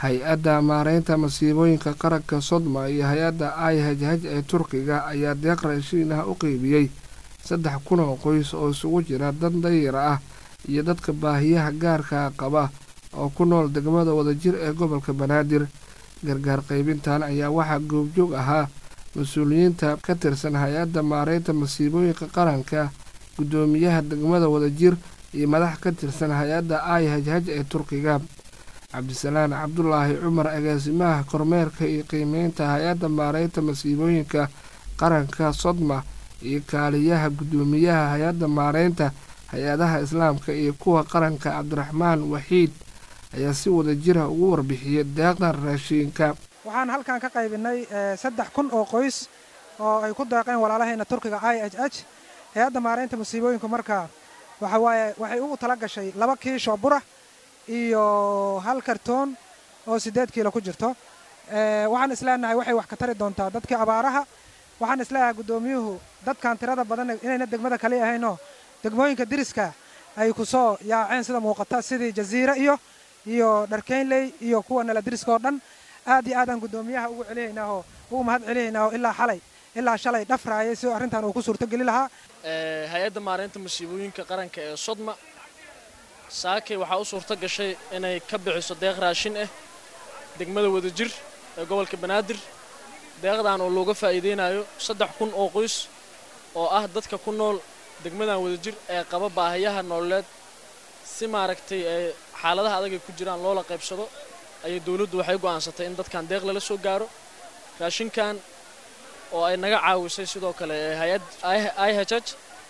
hay-adda maareynta masiibooyinka qaranka sodma iyo hay-adda i h h ee turkiga ayaa deeq raashiin ah u qeybiyey saddex kun oo qoys oo isugu jira dad dayar ah iyo dadka baahiyaha gaarka qaba oo ku nool degmada wadajir ee gobolka banaadir gargaar qaybintan ayaa waxaa goobjoog ahaa mas-uuliyiinta ka tirsan hay-adda maareynta masiibooyinka qaranka guddoomiyaha degmada wadajir iyo madax ka tirsan hay-adda i h h ee turkiga cabdisalaan cabdulaahi cumar agaasimaha kormeerka iyo qiimeynta hay-adda maareynta masiibooyinka qaranka sodma iyo kaaliyaha guddoomiyaha hay-adda maareynta hay-adaha islaamka iyo kuwa qaranka cabdiraxmaan waxiid ayaa si wada jira ugu warbixiyay deeqdan raashiinka waxaan halkan ka qaybinay saddex kun oo qoys oo ay ku deeqeen walaalahayna turkiga i h h hay-adda maareynta masiibooyinku markaa waxa waaye waxay ugu tala gashay laba kiishoo bura iyo hal kartoon oo siddeed kiilo ku jirto waxaan isleenahay waxay wax ka tari doontaa dadkii abaaraha waxaan isleeyahay guddoomiyuhu dadkan tirada badan inayna degmada kali ahaynoo degmooyinka diriska ay ku soo yaaceen sida muuqata sidii jaziire iyo iyo dharkeynley iyo kuwa nala diriska oo dhan aad iyo aadaan guddoomiyaha ugu celihaynaahoo ugu mahad celihaynaahoo ilaa xalay ilaa shalay dhafraayay si arrintan uu ku suurtogeli lahaa hay-adda maareynta masiibooyinka qaranka ee sodma saakay waxaa u suurto gashay inay ka bixiso deeq raashin ah degmada wadajir ee gobolka banaadir deeqdan oo looga faa'iidaynayo saddex kun oo qoys oo ah dadka ku nool degmadan wadajir ee qaba baahiyaha nololeed si maaragtay ee xaaladaha adag ay ku jiraan loola qaybsado ayay dowladdu waxay go'aansatay in dadkan deeq lala soo gaaro raashinkan oo ay naga caawisay sidoo kale hay-ad i h h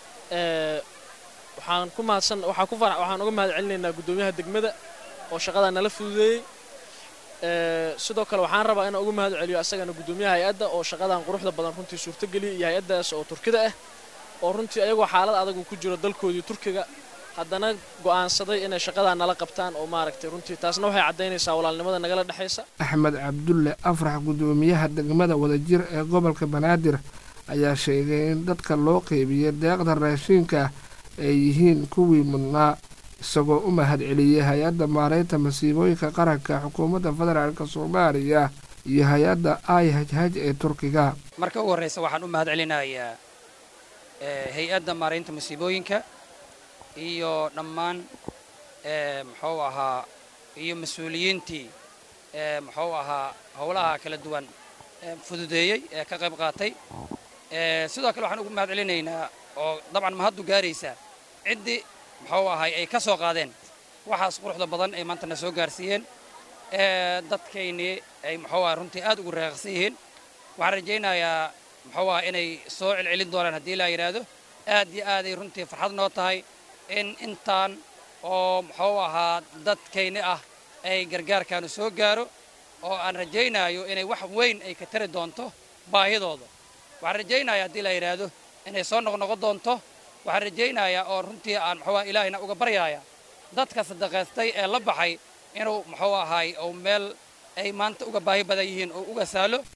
waxaan ku mahadsan waxaa ku farax waxaan uga mahad celinaynaa guddoomiyaha degmada oo shaqadaa nala fududeeyey sidoo kale waxaan rabaa inaan uga mahad celiyo asagana guddoomiyaha hay-adda oo shaqadan quruxda badan runtii suurtageliyay iyo hay-addaas oo turkida ah oo runtii ayagoo xaalad adag uu ku jiro dalkoodii turkiga haddana go'aansaday inay shaqadaa nala qabtaan oo maaragtay runtii taasna waxay caddaynaysaa walaalnimada nagala dhexaysa axmed cabdulle afrax guddoomiyaha degmada wadajir ee gobolka banaadir ayaa sheegay in dadka loo qeybiyey deeqda raashiinka ay yihiin kuwii mudnaa isagoo u mahad celiyey hay-adda maareynta masiibooyinka qaranka xukuumadda federaalk soomaaliya iyo hay-adda i h h ee turkiga marka ugu horraysa waxaan u mahad celinayaa hay-adda maareynta masiibooyinka iyo dhammaan muxuu ahaa iyo mas-uuliyiintii muxuu ahaa howlaha kala duwan fududeeyey ee ka qayb qaatay sidoo kale waxaan ugu mahad celinaynaa oo dabcan mahaddu gaaraysaa ciddii muxuu ahay ay ka soo qaadeen waxaas quruxda badan ay maantana soo gaarsiiyeen dadkaynii ay muxuu aha runtii aad ugu reeqsan yihiin waxaan rajaynayaa muxuu aha inay soo celcelin doonaan haddii laa yidhaahdo aad iyo aaday runtii farxad noo tahay in intaan oo muxuu ahaa dadkayni ah ay gargaarkaanu soo gaaro oo aan rajaynaayo inay wax weyn ay ka tari doonto baahidooda waxaan rajaynayaa haddii la yidhaahdo inay soo noqnoqon doonto waxaan rajaynayaa oo runtii aan muxuu aha ilaahayna uga baryaaya dadka sadaqaystay ee la baxay inuu muxuu ahaay ou meel ay maanta uga baahi badan yihiin oo uga saalo